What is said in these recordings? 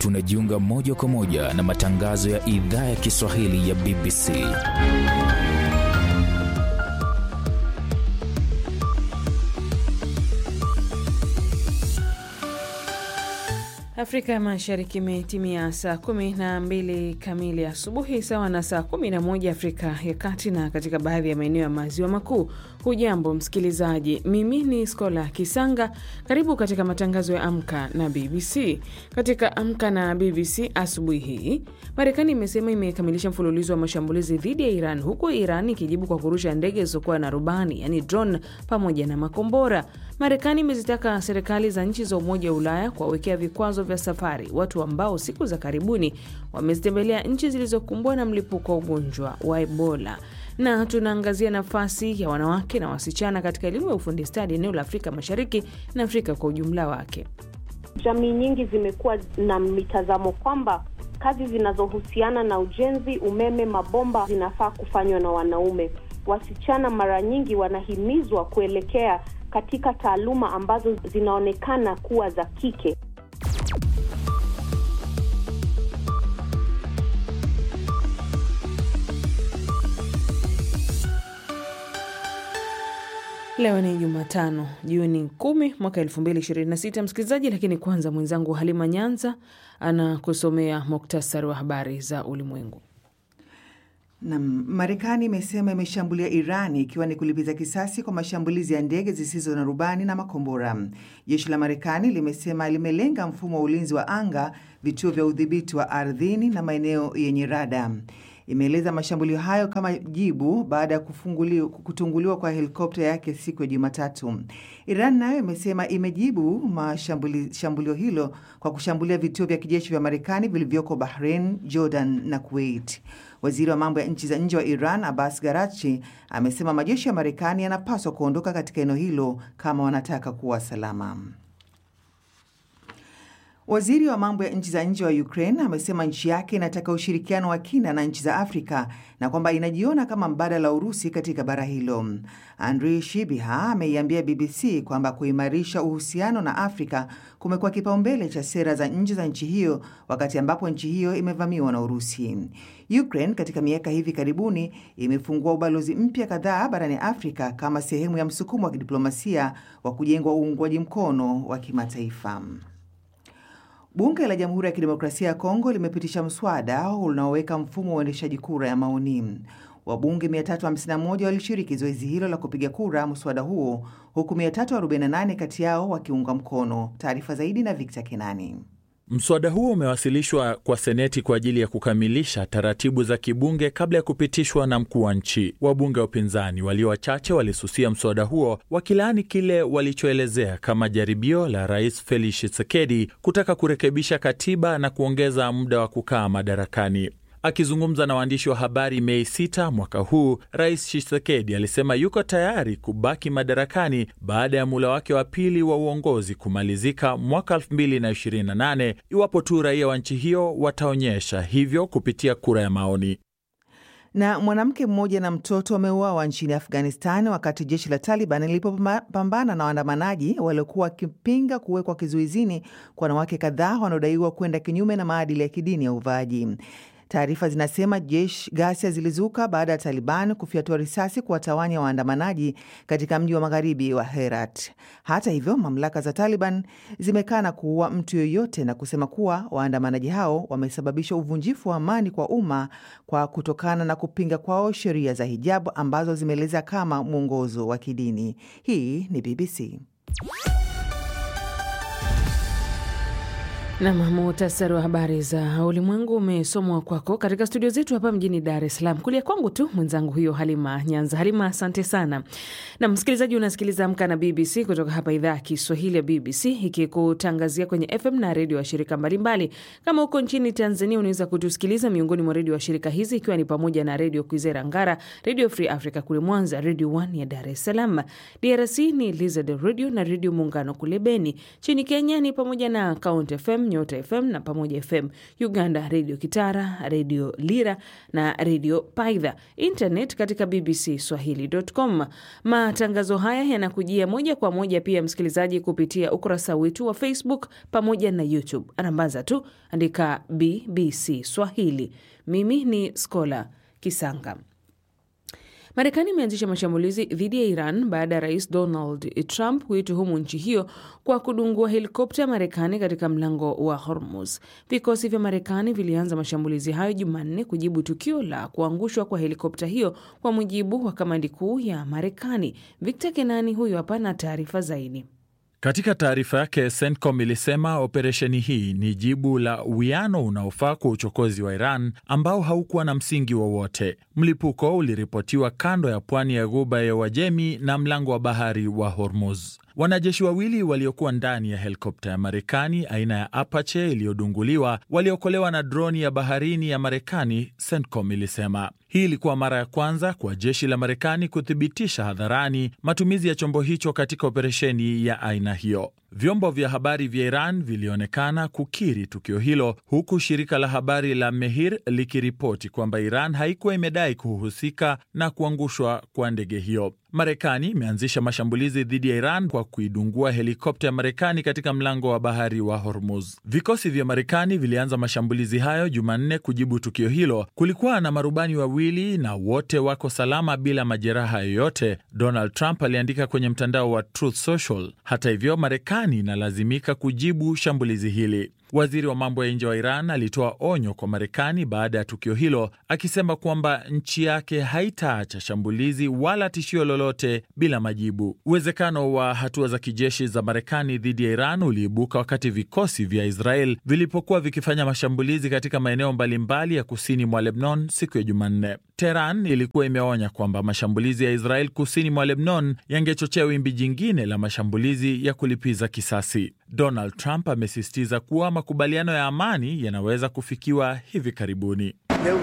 tunajiunga moja kwa moja na matangazo ya idhaa ya Kiswahili ya BBC. Afrika ya Mashariki imetimia saa kumi na mbili kamili asubuhi sawa na saa kumi na moja Afrika ya Kati na katika baadhi ya maeneo ya maziwa makuu. Hujambo msikilizaji, mimi ni Skola Kisanga. Karibu katika matangazo ya Amka na BBC. Katika Amka na BBC asubuhi hii, Marekani imesema imekamilisha mfululizo wa mashambulizi dhidi ya Iran, huku Iran ikijibu kwa kurusha ndege zisizokuwa na rubani, yani drone, pamoja na makombora. Marekani imezitaka serikali za nchi za Umoja wa Ulaya kuwawekea vikwazo vya safari watu ambao siku za karibuni wamezitembelea nchi zilizokumbwa na mlipuko wa ugonjwa wa Ebola. Na tunaangazia nafasi ya wanawake na wasichana katika elimu ya ufundi stadi eneo la Afrika Mashariki na Afrika kwa ujumla wake. Jamii nyingi zimekuwa na mitazamo kwamba kazi zinazohusiana na ujenzi, umeme, mabomba zinafaa kufanywa na wanaume. Wasichana mara nyingi wanahimizwa kuelekea katika taaluma ambazo zinaonekana kuwa za kike. Leo ni Jumatano, Juni 10 mwaka 2026, msikilizaji. Lakini kwanza mwenzangu Halima Nyanza anakusomea muktasari wa habari za ulimwengu. Na Marekani imesema imeshambulia Iran ikiwa ni kulipiza kisasi kwa mashambulizi ya ndege zisizo na rubani na makombora. Jeshi la Marekani limesema limelenga mfumo wa ulinzi wa anga, vituo vya udhibiti wa ardhini na maeneo yenye rada. Imeeleza mashambulio hayo kama jibu baada ya kutunguliwa kwa helikopta yake siku ya Jumatatu. Iran nayo imesema imejibu shambulio hilo kwa kushambulia vituo vya kijeshi vya Marekani vilivyoko Bahrain, Jordan na Kuwait. Waziri wa mambo ya nchi za nje wa Iran Abbas Garachi amesema majeshi ya Marekani yanapaswa kuondoka katika eneo hilo kama wanataka kuwa salama. Waziri wa mambo ya nchi za nje wa Ukraine amesema nchi yake inataka ushirikiano wa kina na nchi za Afrika na kwamba inajiona kama mbadala wa Urusi katika bara hilo. Andrii Shibiha ameiambia BBC kwamba kuimarisha uhusiano na Afrika kumekuwa kipaumbele cha sera za nje za nchi hiyo wakati ambapo nchi hiyo imevamiwa na Urusi. Ukraine katika miaka hivi karibuni imefungua ubalozi mpya kadhaa barani Afrika kama sehemu ya msukumo wa kidiplomasia wa kujengwa uungwaji mkono wa kimataifa. Bunge la Jamhuri ya Kidemokrasia ya Kongo limepitisha mswada unaoweka mfumo wa uendeshaji kura ya maoni. Wabunge 351 walishiriki zoezi hilo la kupiga kura mswada huo, huku 348 kati yao wakiunga mkono. Taarifa zaidi na Victor Kenani. Mswada huo umewasilishwa kwa Seneti kwa ajili ya kukamilisha taratibu za kibunge kabla ya kupitishwa na mkuu wa nchi. Wabunge wa upinzani walio wachache walisusia mswada huo, wakilaani kile walichoelezea kama jaribio la Rais Felix Tshisekedi kutaka kurekebisha katiba na kuongeza muda wa kukaa madarakani. Akizungumza na waandishi wa habari Mei 6 mwaka huu, Rais Tshisekedi alisema yuko tayari kubaki madarakani baada ya muhula wake wa pili wa uongozi kumalizika mwaka 2028 iwapo tu raia wa nchi hiyo wataonyesha hivyo kupitia kura ya maoni. Na mwanamke mmoja na mtoto wameuawa nchini Afghanistan wakati jeshi la Taliban lilipopambana na waandamanaji waliokuwa wakipinga kuwekwa kizuizini kwa wanawake kadhaa wanaodaiwa kwenda kinyume na maadili ya kidini ya uvaaji. Taarifa zinasema jeshi ghasia zilizuka baada ya Taliban kufyatua risasi kuwatawanya waandamanaji katika mji wa magharibi wa Herat. Hata hivyo, mamlaka za Taliban zimekana kuua mtu yoyote na kusema kuwa waandamanaji hao wamesababisha uvunjifu wa amani kwa umma kwa kutokana na kupinga kwao sheria za hijabu ambazo zimeeleza kama mwongozo wa kidini. Hii ni BBC. Nam, muhtasari wa habari za ulimwengu umesomwa kwako katika studio zetu hapa mjini Dar es Salaam. Kulia kwangu tu mwenzangu huyo Halima Nyanza. Halima, asante sana. Na msikilizaji, unasikiliza Amka na BBC kutoka hapa idhaa ya Kiswahili ya BBC ikikutangazia kwenye FM na redio washirika mbalimbali. Kama huko nchini Tanzania, unaweza kutusikiliza miongoni mwa redio washirika hizi ikiwa ni pamoja na Redio Kwizera Ngara, Redio Free Africa kule Mwanza, Redio One ya Dar es Salaam. DRC ni Lizard Radio na Redio Muungano kule Beni. Nchini Kenya ni pamoja na Count FM FM, Nyota FM na Pamoja FM. Uganda, Redio Kitara, Redio Lira na Redio Paidha. Internet katika BBC Swahili.com. Matangazo haya yanakujia moja kwa moja pia, msikilizaji, kupitia ukurasa wetu wa Facebook pamoja na YouTube. Anambaza tu andika BBC Swahili. Mimi ni Skola Kisanga. Marekani imeanzisha mashambulizi dhidi ya Iran baada ya rais Donald Trump kuituhumu nchi hiyo kwa kudungua helikopta ya Marekani katika mlango wa Hormuz. Vikosi vya Marekani vilianza mashambulizi hayo Jumanne kujibu tukio la kuangushwa kwa helikopta hiyo, kwa mujibu wa kamandi kuu ya Marekani. Victor Kenani huyo hapa na taarifa zaidi. Katika taarifa yake, CENTCOM ilisema operesheni hii ni jibu la uwiano unaofaa kwa uchokozi wa Iran ambao haukuwa na msingi wowote. Mlipuko uliripotiwa kando ya pwani ya ghuba ya Uajemi na mlango wa bahari wa Hormuz. Wanajeshi wawili waliokuwa ndani ya helikopta ya Marekani aina ya Apache iliyodunguliwa waliokolewa na droni ya baharini ya Marekani, CENTCOM ilisema. Hii ilikuwa mara ya kwanza kwa jeshi la Marekani kuthibitisha hadharani matumizi ya chombo hicho katika operesheni ya aina hiyo. Vyombo vya habari vya Iran vilionekana kukiri tukio hilo, huku shirika la habari la Mehir likiripoti kwamba Iran haikuwa imedai kuhusika na kuangushwa kwa ndege hiyo. Marekani imeanzisha mashambulizi dhidi ya Iran kwa kuidungua helikopta ya Marekani katika mlango wa bahari wa Hormuz. Vikosi vya Marekani vilianza mashambulizi hayo Jumanne kujibu tukio hilo. Kulikuwa na marubani wawili na wote wako salama bila majeraha yoyote, Donald Trump aliandika kwenye mtandao wa Truth Social. Hata hivyo, Marekani inalazimika kujibu shambulizi hili. Waziri wa mambo ya nje wa Iran alitoa onyo kwa Marekani baada ya tukio hilo, akisema kwamba nchi yake haitaacha shambulizi wala tishio lolote bila majibu. Uwezekano wa hatua za kijeshi za Marekani dhidi ya Iran uliibuka wakati vikosi vya Israel vilipokuwa vikifanya mashambulizi katika maeneo mbalimbali ya kusini mwa Lebanon siku ya Jumanne. Teheran ilikuwa imeonya kwamba mashambulizi ya Israel kusini mwa Lebanon yangechochea wimbi jingine la mashambulizi ya kulipiza kisasi. Donald Trump amesisitiza kuwa makubaliano ya amani yanaweza kufikiwa hivi karibuni.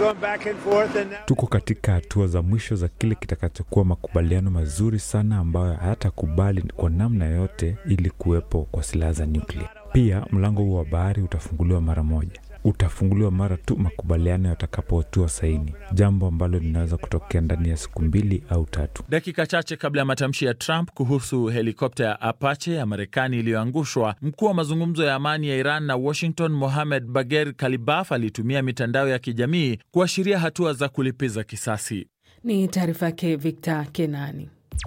Tuko katika hatua za mwisho za kile kitakachokuwa makubaliano mazuri sana ambayo hayatakubali kwa namna yote ili kuwepo kwa silaha za nyuklia. Pia mlango huo wa bahari utafunguliwa mara moja utafunguliwa mara tu makubaliano yatakapotiwa saini, jambo ambalo linaweza kutokea ndani ya siku mbili au tatu. Dakika chache kabla ya matamshi ya Trump kuhusu helikopta ya Apache ya Marekani iliyoangushwa, mkuu wa mazungumzo ya amani ya Iran na Washington, Mohamed Bagher Kalibaf, alitumia mitandao ya kijamii kuashiria hatua za kulipiza kisasi. Ni taarifa yake Victor Kenani.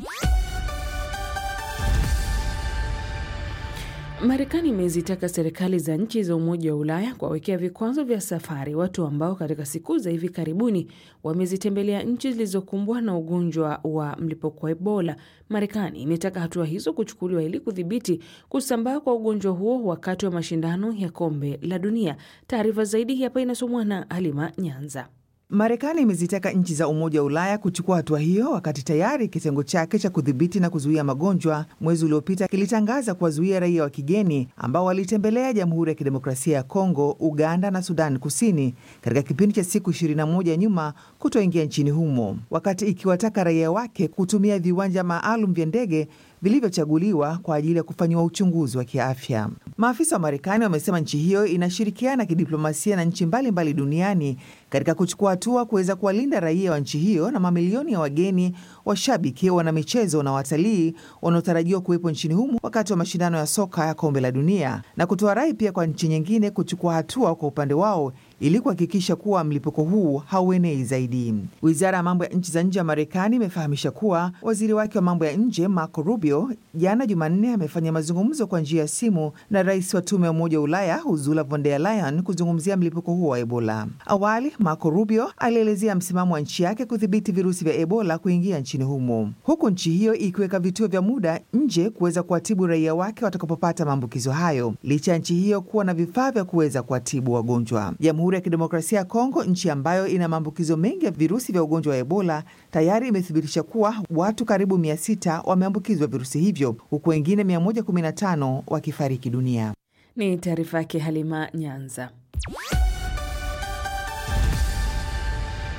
Marekani imezitaka serikali za nchi za Umoja wa Ulaya kuwawekea vikwazo vya safari watu ambao katika siku za hivi karibuni wamezitembelea nchi zilizokumbwa na ugonjwa wa mlipuko wa Ebola. Marekani imetaka hatua hizo kuchukuliwa ili kudhibiti kusambaa kwa ugonjwa huo wakati wa mashindano ya Kombe la Dunia. Taarifa zaidi hapa inasomwa na Halima Nyanza. Marekani imezitaka nchi za Umoja wa Ulaya kuchukua hatua hiyo wakati tayari kitengo chake cha kudhibiti na kuzuia magonjwa mwezi uliopita kilitangaza kuwazuia raia wa kigeni ambao walitembelea Jamhuri ya Kidemokrasia ya Kongo, Uganda na Sudan Kusini katika kipindi cha siku 21 nyuma kutoingia nchini humo, wakati ikiwataka raia wake kutumia viwanja maalum vya ndege vilivyochaguliwa kwa ajili ya kufanyiwa uchunguzi wa kiafya. Maafisa wa Marekani wamesema nchi hiyo inashirikiana kidiplomasia na nchi mbalimbali duniani katika kuchukua hatua kuweza kuwalinda raia wa nchi hiyo na mamilioni ya wageni, washabiki, wanamichezo na watalii wanaotarajiwa kuwepo nchini humo wakati wa mashindano ya soka ya Kombe la Dunia, na kutoa rai pia kwa nchi nyingine kuchukua hatua kwa upande wao ili kuhakikisha kuwa mlipuko huu hauenei zaidi. Wizara ya mambo ya nchi za nje ya Marekani imefahamisha kuwa waziri wake wa mambo ya nje Marco Rubio jana Jumanne amefanya mazungumzo kwa njia ya simu na rais wa tume ya Umoja wa Ulaya Ursula von der Leyen kuzungumzia mlipuko huo wa Ebola. Awali Marco Rubio alielezea msimamo wa nchi yake kudhibiti virusi vya Ebola kuingia nchini humo, huku nchi hiyo ikiweka vituo vya muda nje kuweza kuwatibu raia wake watakapopata maambukizo hayo, licha ya nchi hiyo kuwa na vifaa vya kuweza kuwatibu wagonjwa. Jamhuri ya Kidemokrasia ya Kongo, nchi ambayo ina maambukizo mengi ya virusi vya ugonjwa wa Ebola, tayari imethibitisha kuwa watu karibu 600 wameambukizwa virusi hivyo, huku wengine 115 wakifariki dunia. Ni taarifa yake Halima Nyanza.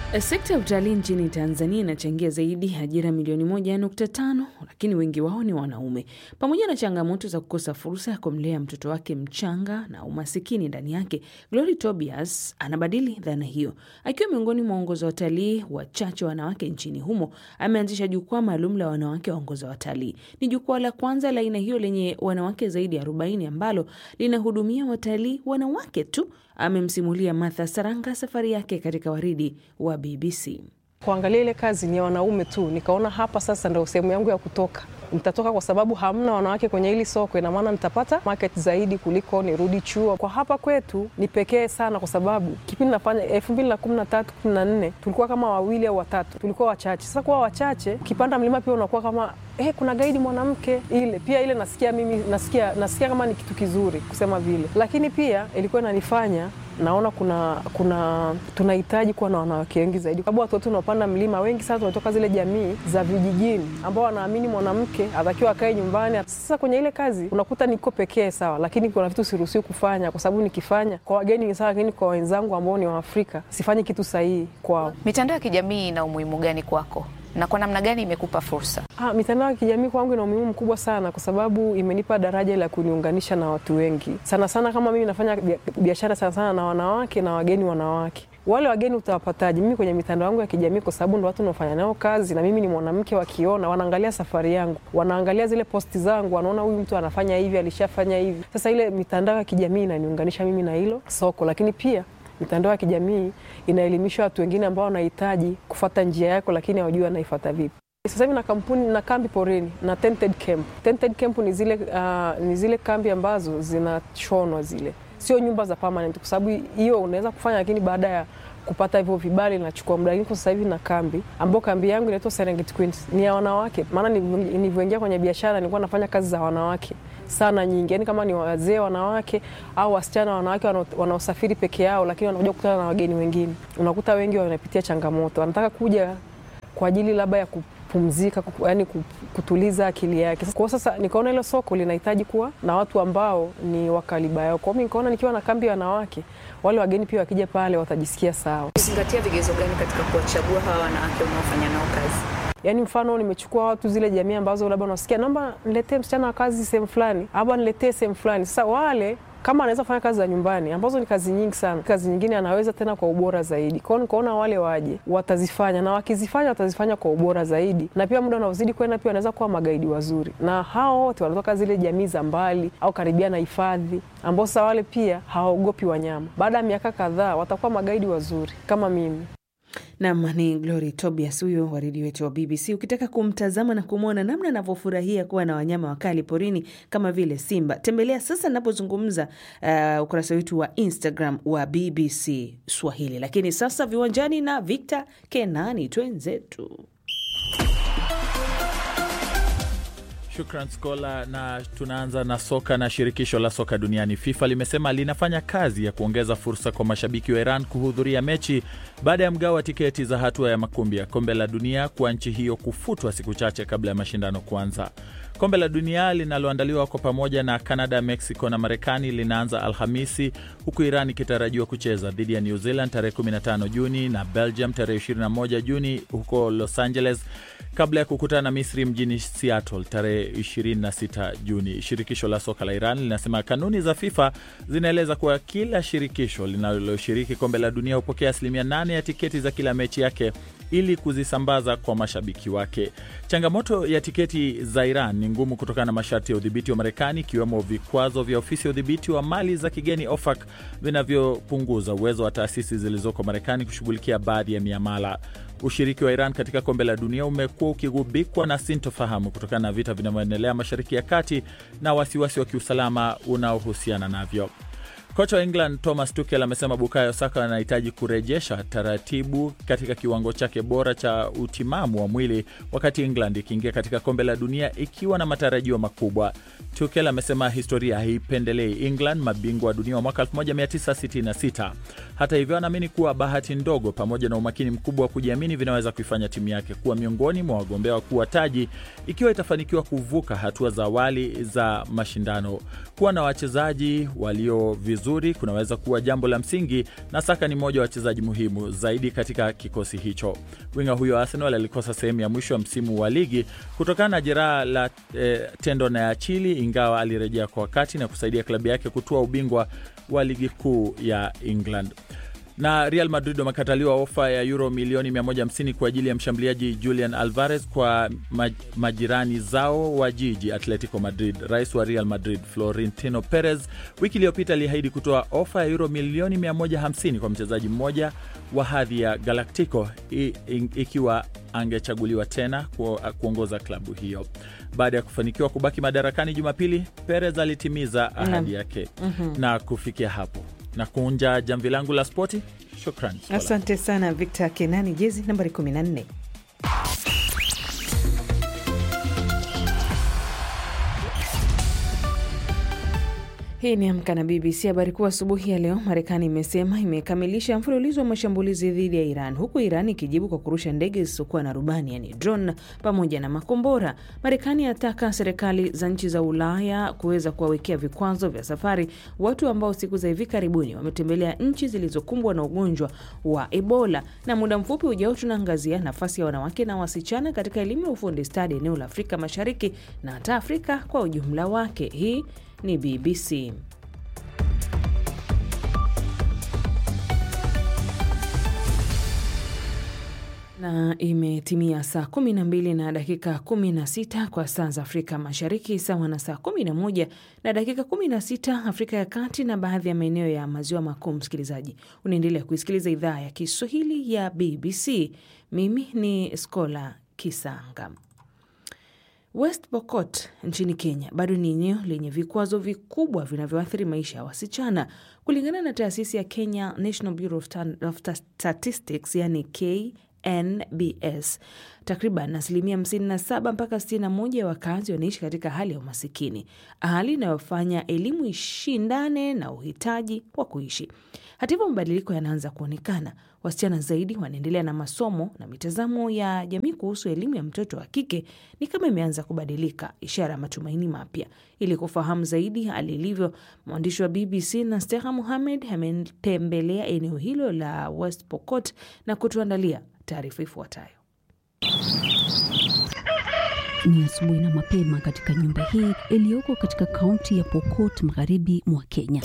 Sekta ya utalii nchini Tanzania inachangia zaidi ajira milioni moja nukta tano lakini wengi wao ni wanaume. Pamoja na changamoto za kukosa fursa ya kumlea mtoto wake mchanga na umasikini ndani yake, Glory Tobias anabadili dhana hiyo. Akiwa miongoni mwa waongoza watalii wachache wanawake nchini humo, ameanzisha jukwaa maalum la wanawake waongoza watalii. Ni jukwaa la kwanza la aina hiyo lenye wanawake zaidi ya 40 ambalo linahudumia watalii wanawake tu. Amemsimulia Martha Saranga safari yake katika waridi wa BBC. Kuangalia ile kazi ni ya wanaume tu, nikaona hapa sasa ndio sehemu yangu ya kutoka. Nitatoka kwa sababu hamna wanawake kwenye hili soko, ina maana nitapata market zaidi kuliko nirudi chuo. Kwa hapa kwetu ni pekee sana, kwa sababu kipindi nafanya elfu mbili na kumi na tatu kumi na nne tulikuwa kama wawili au watatu, tulikuwa wachache. Sasa kuwa wachache, ukipanda mlima pia unakuwa kama eh, kuna gaidi mwanamke. Ile pia ile nasikia mimi nasikia, nasikia kama ni kitu kizuri kusema vile, lakini pia ilikuwa inanifanya naona kuna kuna tunahitaji kuwa na wanawake wengi zaidi, sababu watu wote wanaopanda mlima wengi sana tunatoka zile jamii za vijijini ambao wanaamini mwanamke atakiwa akae nyumbani. Sasa kwenye ile kazi unakuta niko pekee sawa, lakini kuna vitu siruhusiwi kufanya, kwa sababu nikifanya kwa wageni ni sawa, lakini kwa wenzangu ambao ni Waafrika sifanyi kitu sahihi kwao. Mitandao ya kijamii ina umuhimu gani kwako na kwa namna gani imekupa fursa? Ah, mitandao ya kijamii kwangu ina umuhimu mkubwa sana kwa sababu imenipa daraja la kuniunganisha na watu wengi, sana sana kama mimi nafanya biashara sana sana na wanawake na wageni wanawake wale wageni utawapataje? Mimi kwenye mitandao yangu ya kijamii, kwa sababu ndo watu naofanya nao kazi, na mimi ni mwanamke. Wakiona wanaangalia safari yangu, wanaangalia zile posti zangu, wanaona huyu mtu anafanya hivi, alishafanya hivi. Sasa ile mitandao ya kijamii inaniunganisha mimi na hilo soko, lakini pia mitandao ya kijamii inaelimisha watu wengine ambao wanahitaji kufata njia yako, lakini hawajui wanaifuata vipi. Sasa hivi na kampuni na kambi porini na tented camp. Tented camp ni zile, uh, ni zile kambi ambazo zinashonwa zile, sio nyumba za permanent, kwa sababu hiyo unaweza kufanya, lakini baada ya kupata hivyo vibali inachukua muda. Lakini kwa sasa hivi na kambi ambao kambi yangu inaitwa Serengeti Queens ni ya wanawake, maana nilivyoingia kwenye biashara nilikuwa nafanya kazi za wanawake sana nyingi, yani kama ni wazee wanawake au wasichana wanawake wanaosafiri peke yao, lakini wanakuja kukutana na wageni wengine. Unakuta wengi wanapitia changamoto, wanataka kuja kwa ajili labda ya kupumzika, yani kutuliza akili yake. Kwa sasa nikaona hilo soko linahitaji kuwa na watu ambao ni wakaliba yao. Kwa hiyo nikaona nikiwa na kambi ya wanawake, wale wageni pia wakija pale watajisikia sawa. Uzingatia vigezo gani katika kuwachagua hawa wanawake unaofanya nao kazi? Yaani mfano nimechukua watu zile jamii ambazo labda unasikia naomba niletee msichana wa kazi sehemu fulani, au niletee sehemu fulani. Sasa wale kama anaweza kufanya kazi za nyumbani ambazo ni kazi nyingi sana, kazi nyingine anaweza tena kwa ubora zaidi. Kwa hiyo nikaona wale waje watazifanya, na wakizifanya watazifanya kwa ubora zaidi, na pia muda unaozidi kwenda pia wanaweza kuwa magaidi wazuri, na hao wote wanatoka zile jamii za mbali au karibia na hifadhi, ambao sasa wale pia hawaogopi wanyama. Baada ya miaka kadhaa watakuwa magaidi wazuri kama mimi. Nam ni Glory Tobias huyo waridi wetu wa BBC. Ukitaka kumtazama na kumwona namna anavyofurahia kuwa na wanyama wakali porini kama vile simba, tembelea sasa napozungumza uh, ukurasa wetu wa Instagram wa BBC Swahili. Lakini sasa viwanjani na Victor Kenani, twenzetu. Shukran Skola, na tunaanza na soka. Na shirikisho la soka duniani FIFA limesema linafanya kazi ya kuongeza fursa kwa mashabiki wa Iran kuhudhuria mechi baada ya mgao wa tiketi za hatua ya makumbi ya kombe la dunia kwa nchi hiyo kufutwa siku chache kabla ya mashindano kuanza. Kombe la dunia linaloandaliwa kwa pamoja na Canada, Mexico na Marekani linaanza Alhamisi, huku Iran ikitarajiwa kucheza dhidi ya New Zealand tarehe 15 Juni na Belgium tarehe 21 Juni huko Los Angeles kabla ya kukutana na Misri mjini Seattle tarehe 26 Juni. Shirikisho la soka la Iran linasema kanuni za FIFA zinaeleza kuwa kila shirikisho linaloshiriki kombe la dunia hupokea asilimia 8 ya tiketi za kila mechi yake ili kuzisambaza kwa mashabiki wake. Changamoto ya tiketi za Iran ni ngumu kutokana na masharti ya udhibiti wa Marekani, ikiwemo vikwazo vya ofisi ya udhibiti wa mali za kigeni OFAC vinavyopunguza uwezo wa taasisi zilizoko Marekani kushughulikia baadhi ya miamala. Ushiriki wa Iran katika kombe la dunia umekuwa ukigubikwa na sintofahamu kutokana na vita vinavyoendelea Mashariki ya Kati na wasiwasi wa kiusalama unaohusiana navyo. Kocha wa England Thomas Tuchel amesema Bukayo Saka anahitaji kurejesha taratibu katika kiwango chake bora cha utimamu wa mwili wakati England ikiingia katika kombe la dunia ikiwa na matarajio makubwa. Tuchel amesema historia haipendelei England, mabingwa wa dunia wa mwaka 1966. Hata hivyo, anaamini kuwa bahati ndogo pamoja na umakini mkubwa wa kujiamini vinaweza kuifanya timu yake kuwa miongoni mwa wagombea wakuu wa taji ikiwa itafanikiwa kuvuka hatua za awali za mashindano. Kuwa na wachezaji walio vizuri mazuri kunaweza kuwa jambo la msingi, na Saka ni mmoja wa wachezaji muhimu zaidi katika kikosi hicho. Winga huyo Arsenal alikosa sehemu ya mwisho ya msimu wa ligi kutokana na jeraha la eh, tendo na achili, ingawa alirejea kwa wakati na kusaidia klabu yake kutoa ubingwa wa ligi kuu ya England na Real Madrid wamekataliwa ofa ya euro milioni 150 kwa ajili ya mshambuliaji Julian Alvarez kwa majirani zao wa jiji Atletico Madrid. Rais wa Real Madrid Florentino Perez wiki iliyopita aliahidi kutoa ofa ya euro milioni 150 kwa mchezaji mmoja wa hadhi ya Galactico ikiwa angechaguliwa tena ku, kuongoza klabu hiyo. Baada ya kufanikiwa kubaki madarakani Jumapili, Perez alitimiza ahadi yake mm -hmm. na kufikia hapo na kuunja jamvi langu la spoti. Shukran, asante sana Victor Kenani, jezi nambari 14. Hii ni Amka na BBC. Habari kuu asubuhi ya leo, Marekani imesema imekamilisha mfululizo wa mashambulizi dhidi ya Iran, huku Iran ikijibu kwa kurusha ndege zisizokuwa na rubani, yani drone, pamoja na makombora. Marekani ataka serikali za nchi za Ulaya kuweza kuwawekea vikwazo vya safari watu ambao siku za hivi karibuni wametembelea nchi zilizokumbwa na ugonjwa wa Ebola. Na muda mfupi ujao, tunaangazia nafasi ya wanawake na wasichana katika elimu ya ufundi stadi eneo la Afrika Mashariki na hata Afrika kwa ujumla wake. Hii ni BBC. Na imetimia saa 12 na dakika 16 kwa saa za Afrika Mashariki, sawa na saa 11 na dakika 16 Afrika ya Kati na baadhi ya maeneo ya maziwa makuu. Msikilizaji, unaendelea kuisikiliza idhaa ya Kiswahili ya BBC. Mimi ni Skola Kisanga. West Pokot nchini Kenya bado ni eneo lenye vikwazo vikubwa vinavyoathiri maisha ya wasichana. Kulingana na taasisi ya Kenya National Bureau of Statistics, yani KNBS, takriban asilimia 57 mpaka 61 ya wakazi wanaishi katika hali ya umasikini, hali inayofanya elimu ishindane na uhitaji wa kuishi. Hata hivyo, mabadiliko yanaanza kuonekana. Wasichana zaidi wanaendelea na masomo na mitazamo ya jamii kuhusu elimu ya mtoto wa kike ni kama imeanza kubadilika, ishara ya matumaini mapya. Ili kufahamu zaidi hali ilivyo, mwandishi wa BBC Nasteha Muhamed ametembelea eneo hilo la West Pokot na kutuandalia taarifa ifuatayo. Ni asubuhi na mapema katika nyumba hii iliyoko katika kaunti ya Pokot magharibi mwa Kenya.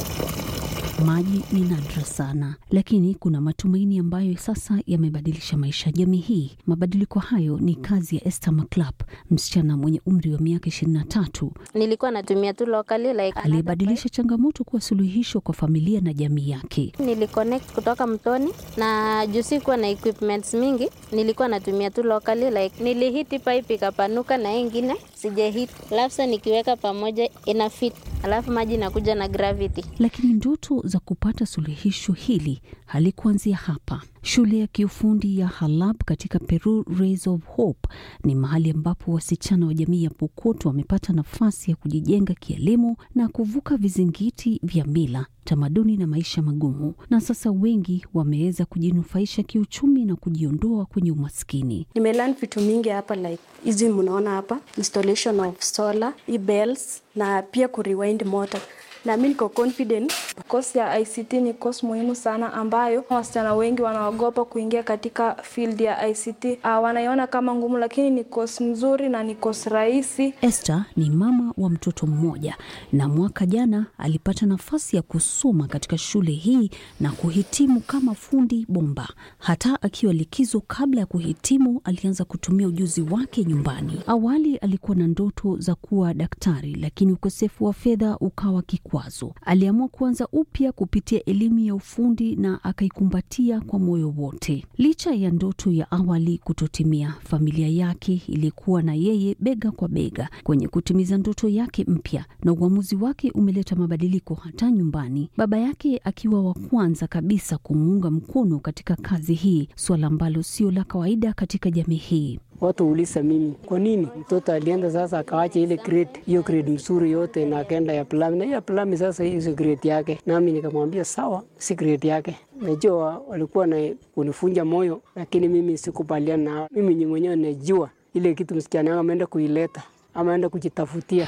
Maji ni nadra sana, lakini kuna matumaini ambayo sasa yamebadilisha maisha ya jamii hii. Mabadiliko hayo ni kazi ya Esther Maclap, msichana mwenye umri wa miaka ishirini na tatu nilikuwa natumia tu locally like aliyebadilisha changamoto kuwa suluhisho kwa familia na jamii yake. Niliconnect kutoka mtoni na juu sikuwa na equipments mingi, nilikuwa natumia tu locally like nilihiti pipe ikapanuka na ingine sijahit, alafu sa nikiweka pamoja ina fit, alafu maji nakuja na gravity. Lakini ndoto za kupata suluhisho hili halikuanzia hapa. Shule ya kiufundi ya Halab katika Peru Rays of Hope ni mahali ambapo wasichana wa jamii ya Pokot wamepata nafasi ya kujijenga kielimu na kuvuka vizingiti vya mila, tamaduni na maisha magumu, na sasa wengi wameweza kujinufaisha kiuchumi na kujiondoa kwenye umaskini. Nimelearn vitu mingi hapa like hizi mnaona hapa, installation of solar, e-bells na pia kurewind motor na mi niko confident. Course ya ICT ni course muhimu sana ambayo wasichana wengi wanaogopa kuingia katika field ya ICT. Uh, wanaiona kama ngumu, lakini ni course mzuri na ni course rahisi. Esther ni mama wa mtoto mmoja na mwaka jana alipata nafasi ya kusoma katika shule hii na kuhitimu kama fundi bomba. Hata akiwa likizo kabla ya kuhitimu, alianza kutumia ujuzi wake nyumbani. Awali alikuwa na ndoto za kuwa daktari, lakini ukosefu wa fedha ukawa kikwazo. Aliamua kuanza upya kupitia elimu ya ufundi na akaikumbatia kwa moyo wote. Licha ya ndoto ya awali kutotimia, familia yake ilikuwa na yeye bega kwa bega kwenye kutimiza ndoto yake mpya, na uamuzi wake umeleta mabadiliko hata nyumbani, baba yake akiwa wa kwanza kabisa kumuunga mkono katika kazi hii, suala ambalo sio la kawaida katika jamii hii. Watu ulisa mimi kwa nini mtoto alienda sasa akawacha ile grade hiyo grade mzuri yote na akaenda ya plami, na ya plami sasa hiyo grade yake, nami nikamwambia sawa, si grade yake. Najua walikuwa na kunifunja moyo, lakini mimi sikubaliana nao. Mimi ni mwenyewe najua ile kitu msichana wangu ameenda kuileta, ameenda kujitafutia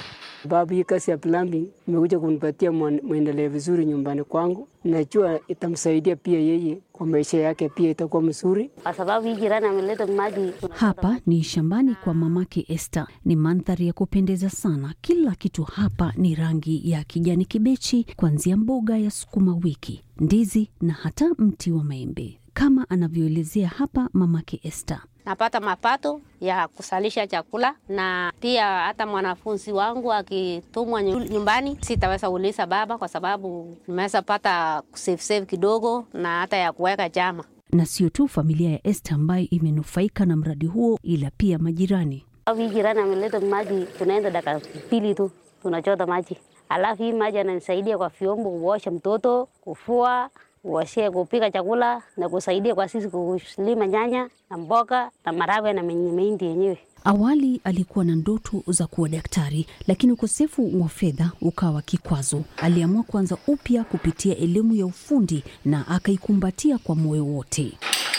Babu, hii kazi ya plumbing imekuja kunipatia mwendeleo vizuri nyumbani kwangu. Najua itamsaidia pia yeye kwa maisha yake, pia itakuwa mzuri kwa sababu hii jirani ameleta maji. Hapa ni shambani kwa mamake Esther. Ni mandhari ya kupendeza sana. Kila kitu hapa ni rangi ya kijani kibichi, kuanzia mboga ya sukuma wiki, ndizi na hata mti wa maembe, kama anavyoelezea hapa mamake Esther. Napata mapato ya kusalisha chakula na pia hata mwanafunzi wangu akitumwa nyumbani, sitaweza kuuliza baba kwa sababu nimeweza pata kusave save kidogo na hata ya kuweka chama. Na sio tu familia ya Esther ambayo imenufaika na mradi huo, ila pia majirani. Hii jirani ameleta maji, tunaenda dakika mbili tu tunachota maji, alafu hii maji ananisaidia kwa vyombo, kuosha mtoto, kufua uoshee kupika chakula na kusaidia kwa sisi kulima nyanya na mboga na maragwe na mahindi yenyewe. Awali alikuwa na ndoto za kuwa daktari, lakini ukosefu wa fedha ukawa kikwazo. Aliamua kuanza upya kupitia elimu ya ufundi na akaikumbatia kwa moyo wote.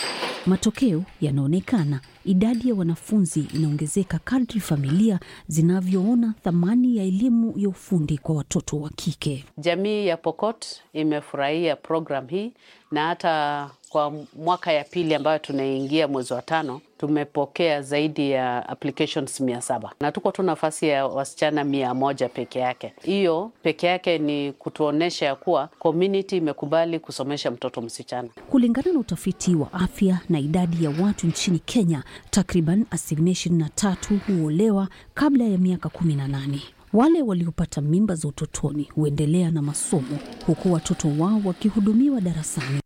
Matokeo yanaonekana. Idadi ya wanafunzi inaongezeka kadri familia zinavyoona thamani ya elimu ya ufundi kwa watoto wa kike. Jamii ya Pokot imefurahia program hii na hata kwa mwaka ya pili ambayo tunaingia mwezi wa tano tumepokea zaidi ya applications mia saba na tuko tu nafasi ya wasichana mia moja peke yake. Hiyo peke yake ni kutuonyesha ya kuwa community imekubali kusomesha mtoto msichana. Kulingana na utafiti wa afya na idadi ya watu nchini Kenya, takriban asilimia ishirini na tatu huolewa kabla ya miaka kumi na nane. Wale waliopata mimba za utotoni huendelea na masomo huku watoto wao wakihudumiwa darasani.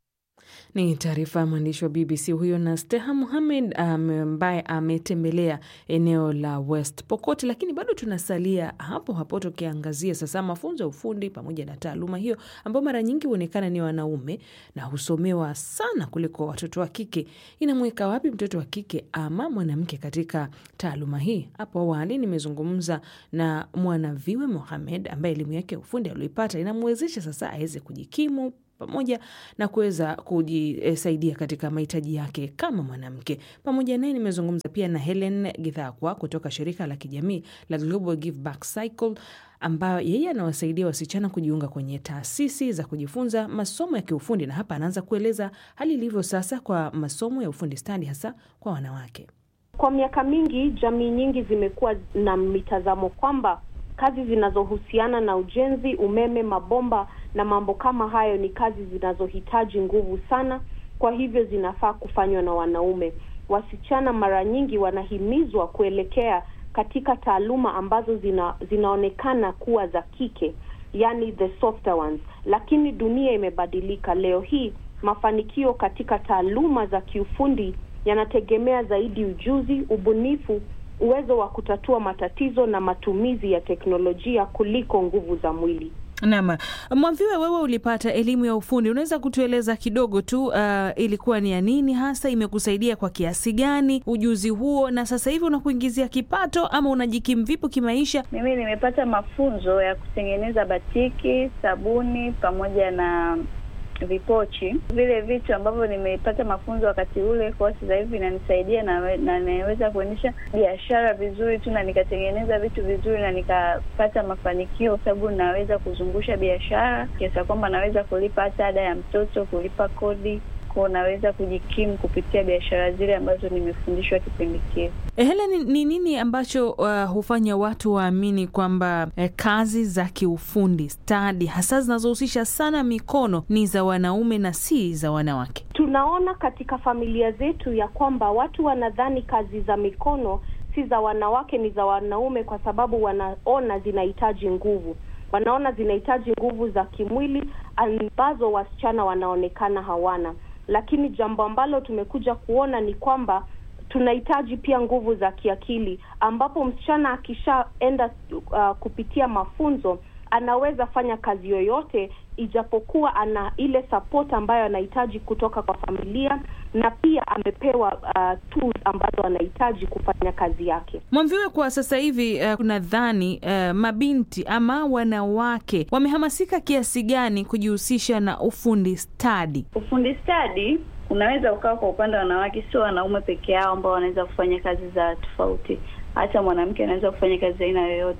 Ni taarifa ya mwandishi wa BBC huyo na Steha Muhamed ambaye ametembelea eneo la West Pokot. Lakini bado tunasalia hapo hapo tukiangazia sasa mafunzo ya ufundi pamoja na taaluma hiyo ambayo mara nyingi huonekana ni wanaume na husomewa sana kuliko watoto wa kike. Inamweka wapi mtoto wa kike ama mwanamke katika taaluma hii? Hapo awali nimezungumza na Mwanaviwe Mohamed ambaye elimu yake ya ufundi alioipata inamwezesha sasa aweze kujikimu pamoja na kuweza kujisaidia katika mahitaji yake kama mwanamke. Pamoja naye nimezungumza pia na Helen Githakwa kutoka shirika la kijamii la Global Give Back Cycle ambayo yeye anawasaidia wasichana kujiunga kwenye taasisi za kujifunza masomo ya kiufundi, na hapa anaanza kueleza hali ilivyo sasa kwa masomo ya ufundi stadi hasa kwa wanawake. Kwa miaka mingi, jamii nyingi zimekuwa na mitazamo kwamba kazi zinazohusiana na ujenzi, umeme, mabomba na mambo kama hayo ni kazi zinazohitaji nguvu sana, kwa hivyo zinafaa kufanywa na wanaume. Wasichana mara nyingi wanahimizwa kuelekea katika taaluma ambazo zina, zinaonekana kuwa za kike, yani the softer ones. Lakini dunia imebadilika. Leo hii mafanikio katika taaluma za kiufundi yanategemea zaidi ujuzi, ubunifu uwezo wa kutatua matatizo na matumizi ya teknolojia kuliko nguvu za mwili. Naam, Mwamviwe, wewe ulipata elimu ya ufundi, unaweza kutueleza kidogo tu, uh, ilikuwa ni ya nini hasa, imekusaidia kwa kiasi gani ujuzi huo, na sasa hivi unakuingizia kipato ama unajikimu vipi kimaisha? Mimi nimepata mafunzo ya kutengeneza batiki, sabuni pamoja na vipochi vile vitu ambavyo nimepata mafunzo wakati ule, kwa sasa hivi inanisaidia na na naweza kuendesha biashara vizuri tu na nikatengeneza vitu vizuri na nikapata mafanikio, kwa sababu naweza kuzungusha biashara kiasi kwamba naweza kulipa hata ada ya mtoto, kulipa kodi kwa naweza kujikimu kupitia biashara zile ambazo nimefundishwa kipindi kile. Helen, ni nini ambacho uh, hufanya watu waamini kwamba eh, kazi za kiufundi stadi hasa zinazohusisha sana mikono ni za wanaume na si za wanawake? Tunaona katika familia zetu ya kwamba watu wanadhani kazi za mikono si za wanawake, ni za wanaume, kwa sababu wanaona zinahitaji nguvu, wanaona zinahitaji nguvu za kimwili ambazo wasichana wanaonekana hawana lakini jambo ambalo tumekuja kuona ni kwamba tunahitaji pia nguvu za kiakili, ambapo msichana akishaenda uh, kupitia mafunzo anaweza fanya kazi yoyote, ijapokuwa ana ile support ambayo anahitaji kutoka kwa familia na pia amepewa uh, tools ambazo anahitaji kufanya kazi yake. Mwamviwe, kwa sasa hivi uh, kunadhani uh, mabinti ama wanawake wamehamasika kiasi gani kujihusisha na ufundi stadi? Ufundi stadi unaweza ukawa kwa upande wa wanawake, sio wanaume peke yao ambao wanaweza kufanya kazi za tofauti. Hata mwanamke anaweza kufanya kazi za aina yoyote.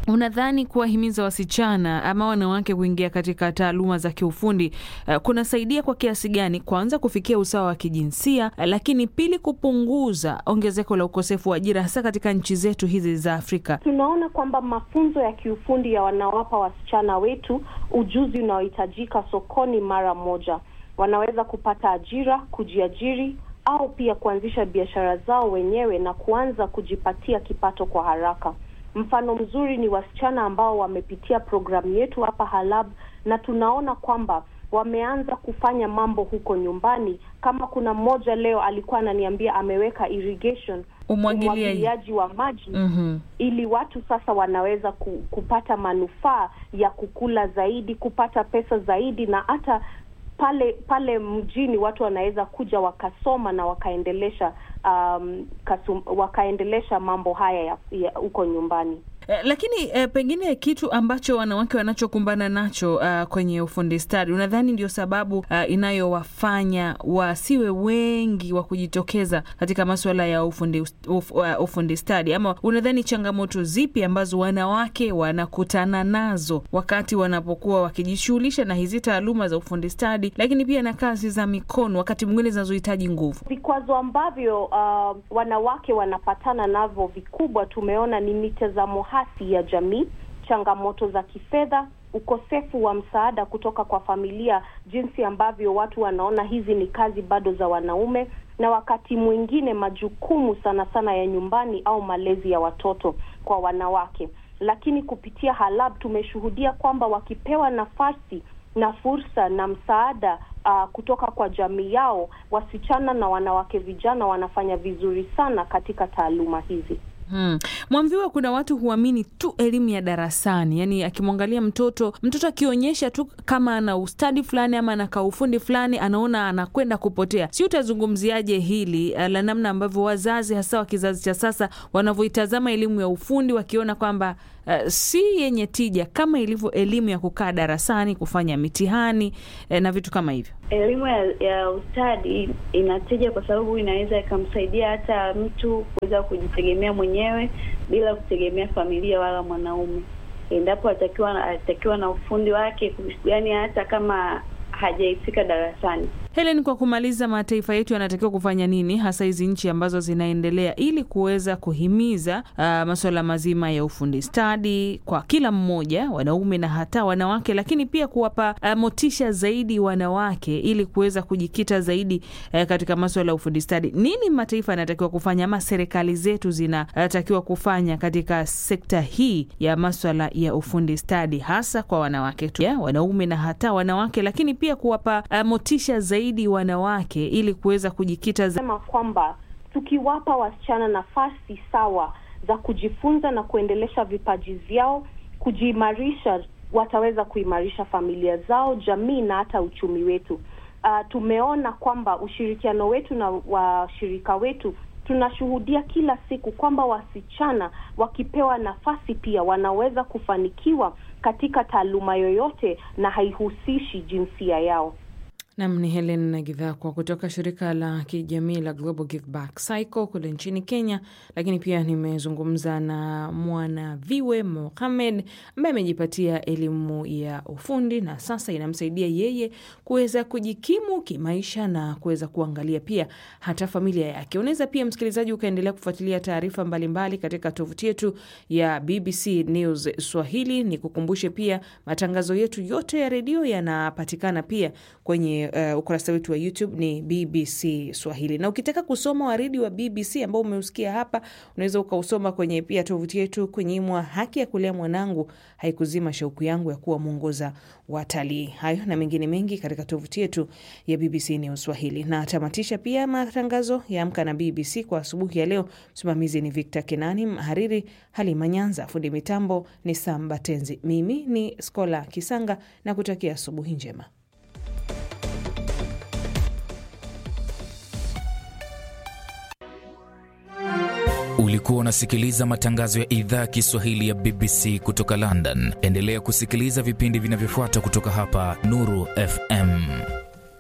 Unadhani kuwahimiza wasichana ama wanawake kuingia katika taaluma za kiufundi uh, kunasaidia kwa kiasi gani, kwanza kufikia usawa wa kijinsia, uh, lakini pili kupunguza ongezeko la ukosefu wa ajira hasa katika nchi zetu hizi za Afrika? Tunaona kwamba mafunzo ya kiufundi yanawapa wasichana wetu ujuzi unaohitajika sokoni mara moja. Wanaweza kupata ajira, kujiajiri au pia kuanzisha biashara zao wenyewe na kuanza kujipatia kipato kwa haraka. Mfano mzuri ni wasichana ambao wamepitia programu yetu hapa Halab, na tunaona kwamba wameanza kufanya mambo huko nyumbani. Kama kuna mmoja leo alikuwa ananiambia ameweka irrigation, umwagiliaji wa maji Mhm. ili watu sasa wanaweza ku, kupata manufaa ya kukula zaidi, kupata pesa zaidi, na hata pale pale mjini watu wanaweza kuja wakasoma na wakaendelesha um, kasum, wakaendelesha mambo haya ya ya huko nyumbani. Eh, lakini eh, pengine kitu ambacho wanawake wanachokumbana nacho uh, kwenye ufundi stadi, unadhani ndio sababu uh, inayowafanya wasiwe wengi wa kujitokeza katika masuala ya ufundi, uf, uh, ufundi stadi, ama unadhani changamoto zipi ambazo wanawake wanakutana nazo wakati wanapokuwa wakijishughulisha na hizi taaluma za ufundi stadi, lakini pia na kazi za mikono, wakati mwingine zinazohitaji nguvu? Vikwazo ambavyo uh, wanawake wanapatana navyo vikubwa, tumeona ni mitazamo hasi ya jamii, changamoto za kifedha, ukosefu wa msaada kutoka kwa familia, jinsi ambavyo watu wanaona hizi ni kazi bado za wanaume, na wakati mwingine majukumu sana sana ya nyumbani au malezi ya watoto kwa wanawake. Lakini kupitia Halab tumeshuhudia kwamba wakipewa nafasi na fursa na msaada uh, kutoka kwa jamii yao, wasichana na wanawake vijana wanafanya vizuri sana katika taaluma hizi. Hmm. Mwambiwa kuna watu huamini tu elimu ya darasani, yaani akimwangalia mtoto mtoto akionyesha tu kama ana ustadi fulani ama ana kaufundi fulani, anaona anakwenda kupotea. Si utazungumziaje hili eh, la namna ambavyo wazazi hasa wa kizazi cha sasa wanavyoitazama elimu ya ufundi wakiona kwamba eh, si yenye tija kama ilivyo elimu ya kukaa darasani kufanya mitihani eh, na vitu kama hivyo. Elimu ya, ya ustadi inatija kwa sababu inaweza ikamsaidia hata mtu kuweza kujitegemea mwenyewe bila kutegemea familia wala mwanaume, endapo atakiwa atakiwa na ufundi wake, yani hata kama hajaifika darasani. Helen, kwa kumaliza, mataifa yetu yanatakiwa kufanya nini hasa hizi nchi ambazo zinaendelea ili kuweza kuhimiza uh, masuala mazima ya ufundi stadi kwa kila mmoja, wanaume na hata wanawake, lakini pia kuwapa uh, motisha zaidi wanawake ili kuweza kujikita zaidi uh, katika masuala ya ufundi stadi. Nini mataifa yanatakiwa kufanya ama serikali zetu zinatakiwa kufanya katika sekta hii ya maswala ya ufundi stadi hasa kwa wanawake tu, yeah, wanaume na hata wanawake, lakini pia kuwapa uh, motisha zaidi wanawake ili kuweza kujikita za... sema kwamba tukiwapa wasichana nafasi sawa za kujifunza na kuendelesha vipaji vyao, kujiimarisha, wataweza kuimarisha familia zao, jamii na hata uchumi wetu. Uh, tumeona kwamba ushirikiano wetu na washirika wetu tunashuhudia kila siku kwamba wasichana wakipewa nafasi pia wanaweza kufanikiwa katika taaluma yoyote na haihusishi jinsia yao. Nam ni Helen Nagidhakwa kutoka shirika la kijamii la Global Give Back Cycle kule nchini Kenya. Lakini pia nimezungumza na mwana viwe Mohamed ambaye amejipatia elimu ya ufundi na sasa inamsaidia yeye kuweza kujikimu kimaisha na kuweza kuangalia pia hata familia yake. Unaweza pia msikilizaji ukaendelea kufuatilia taarifa mbalimbali katika tovuti yetu ya BBC News Swahili. Ni kukumbushe pia matangazo yetu yote ya redio yanapatikana pia kwenye uh, ukurasa wetu wa YouTube ni BBC Swahili, na ukitaka kusoma waridi wa BBC ambao umeusikia hapa, unaweza ukausoma kwenye pia tovuti yetu kunyimwa haki ya kulea mwanangu haikuzima shauku yangu ya kuwa mwongoza watalii. Hayo na mengine mengi katika tovuti yetu ya BBC News Swahili. Na tamatisha pia matangazo ya Amka na BBC kwa asubuhi ya leo. Msimamizi ni Victor Kenani, mhariri Halima Nyanza, fundi mitambo ni Sam Batenzi, mimi ni Skola Kisanga na kutakia asubuhi njema. Ulikuwa unasikiliza matangazo ya idhaa ya Kiswahili ya BBC kutoka London. Endelea kusikiliza vipindi vinavyofuata kutoka hapa Nuru FM.